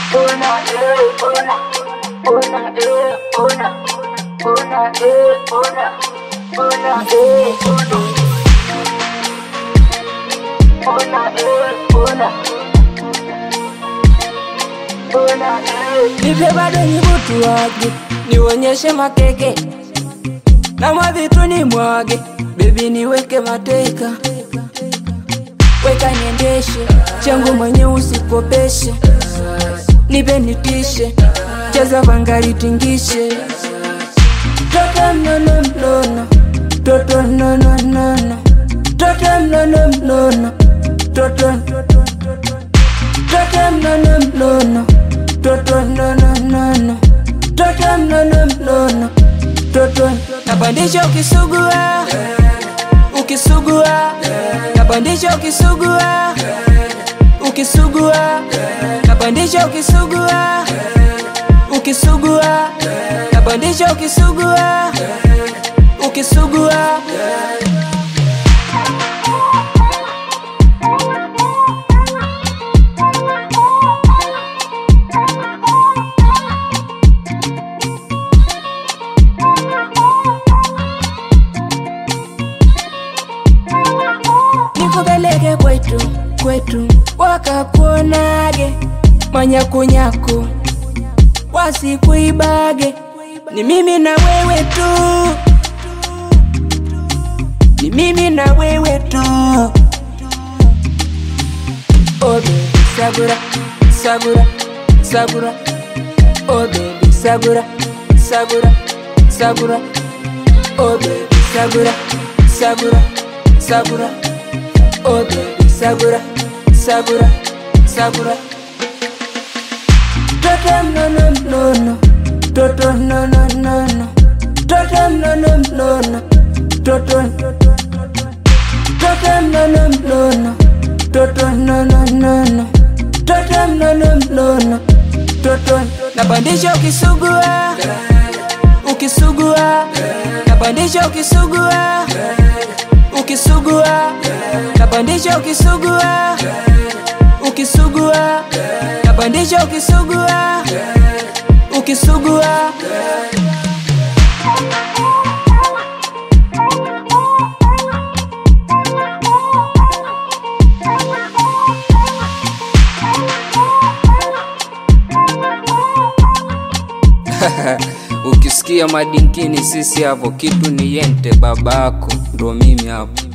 Una, eh, una, una, eh, una, una, eh, una, una, eh, una. Una, eh, una. Una, eh. Nipe bado nibutu wage, nionyeshe makeke na mavitu ni mwage, bebi niweke mateka, weka niendeshe, changu mwenye usikopeshe, nipe nitishe, cheza vangali tingishe, toto mnono mnono, toto mnono mnono, toto mnono mnono, toto Toto mnono mnono, toto mnono mnono, toto mnono mnono, toto napandisha ukisugua, ukisugua, napandisha ukisugua, ukisugua, napandisha ukisugua, ukisugua, napandisha ukisugua, ukisugua. nikupeleke kwetu kwetu, wakakuonage manyakunyaku, wasikuibage. Ni mimi na wewe tu, ni mimi na wewe tu. Oh baby, sagura, sagura, sagura. Oh baby, sagura, sagura, sagura. Oh baby, sagura, sagura, sagura. Oh baby, sagura, sagura, sagura. Toto mnono mnono, toto mnono mnono, toto mnono mnono, toto toto mnono mnono, toto mnono mnono, toto mnono mnono, toto napandisha ukisugua, ukisugua, napandisha ukisugua, ukisugua, napandisha ukisugua, ukisugua, napandisha ukisugua, ukisugua. Ukisikia madinkini sisi hapo, kitu ni yente babako, ndo mimi hapo.